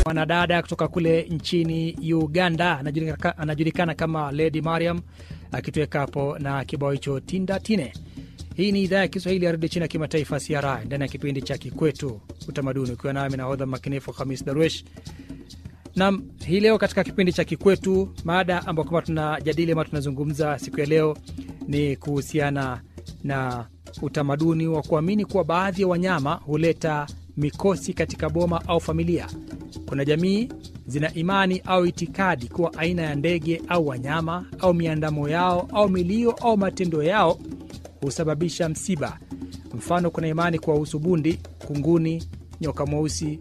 mwanadada kutoka kule nchini Uganda anajulikana, anajulikana kama Lady Mariam akitoweka hapo na kibao hicho tinda tine. Hii ni idhaa ya Kiswahili ya redio chini ya kimataifa CRI ndani ya kipindi cha Kikwetu Utamaduni, ukiwa nami nahodha makinifu Hamis Darwesh. Nam, hii leo katika kipindi cha Kikwetu, mada ambayo kama tunajadili ama tunazungumza siku ya leo ni kuhusiana na utamaduni wa kuamini kuwa baadhi ya wanyama huleta mikosi katika boma au familia. Kuna jamii zina imani au itikadi kuwa aina ya ndege au wanyama au miandamo yao au milio au matendo yao husababisha msiba. Mfano, kuna imani kuwahusu bundi, kunguni, nyoka mweusi,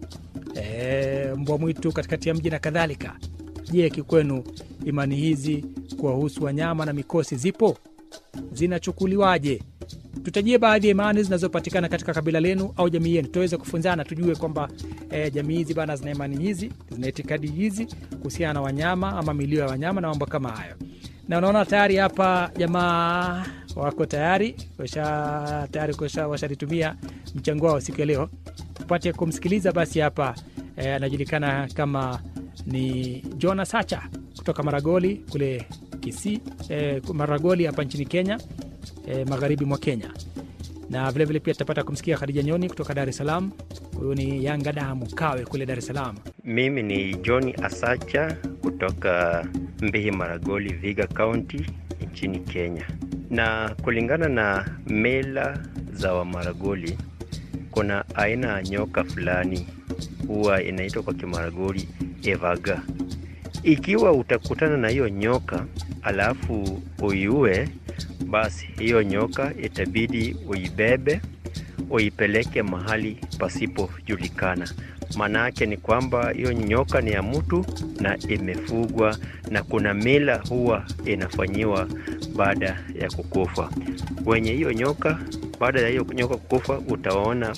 e, mbwa mwitu katikati ya mji na kadhalika. Je, kikwenu imani hizi kuwahusu wanyama na mikosi zipo? Zinachukuliwaje? Tutajie baadhi ya imani zinazopatikana katika kabila lenu au jamii yenu, tuweze kufunzana, tujue kwamba e, jamii hizi bana zina imani hizi, zina itikadi hizi kuhusiana na wanyama ama milio ya wanyama na mambo kama hayo. Na unaona tayari hapa jamaa wako tayari washa tayari washalitumia mchango wao siku ya leo, tupate kumsikiliza basi. Hapa anajulikana e, kama ni Jonas Sacha kutoka Maragoli kule Kisii, e, Maragoli hapa nchini Kenya. E, magharibi mwa Kenya na vilevile vile pia tutapata kumsikia Khadija Nyoni kutoka Dar es Salaam. Huyu ni Yanga damu kawe kule Dar es Salaam. Mimi ni John Asacha kutoka Mbihi Maragoli, Viga County nchini Kenya. Na kulingana na mila za Wamaragoli, kuna aina ya nyoka fulani huwa inaitwa kwa Kimaragoli evaga. Ikiwa utakutana na hiyo nyoka alafu uiue basi hiyo nyoka itabidi uibebe uipeleke mahali pasipojulikana. Maana yake ni kwamba hiyo nyoka ni ya mtu na imefugwa, na kuna mila huwa inafanyiwa baada ya kukufa. Wenye hiyo nyoka, baada ya hiyo nyoka kukufa, utaona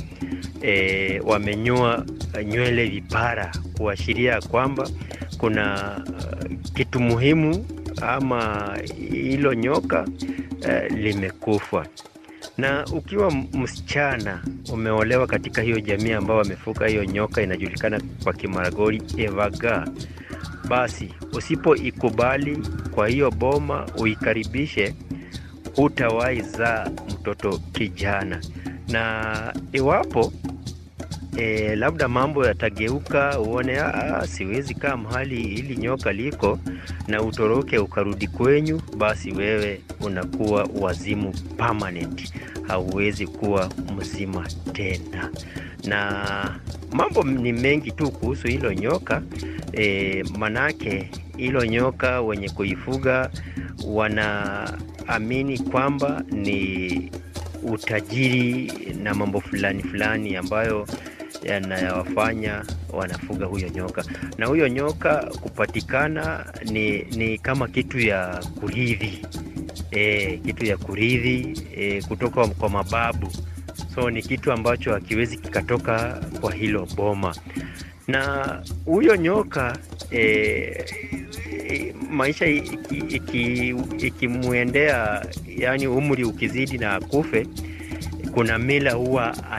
e, wamenyoa nywele vipara, kuashiria kwamba kuna uh, kitu muhimu ama hilo nyoka eh, limekufa. Na ukiwa msichana umeolewa katika hiyo jamii ambao wamefuka hiyo nyoka inajulikana kwa Kimaragoli evaga, basi usipoikubali kwa hiyo boma uikaribishe, hutawahi zaa mtoto kijana. Na iwapo E, labda mambo yatageuka, uone aa, siwezi kaa mahali hili nyoka liko na utoroke ukarudi kwenyu, basi wewe unakuwa wazimu permanent, hauwezi kuwa mzima tena. Na mambo ni mengi tu kuhusu hilo nyoka e, manake hilo nyoka wenye kuifuga wanaamini kwamba ni utajiri na mambo fulani fulani ambayo yanayowafanya wanafuga huyo nyoka. Na huyo nyoka kupatikana ni, ni kama kitu ya kurithi e, kitu ya kurithi e, kutoka kwa mababu, so ni kitu ambacho hakiwezi kikatoka kwa hilo boma. Na huyo nyoka e, e, maisha ikimwendea iki, iki yani umri ukizidi na akufe, kuna mila huwa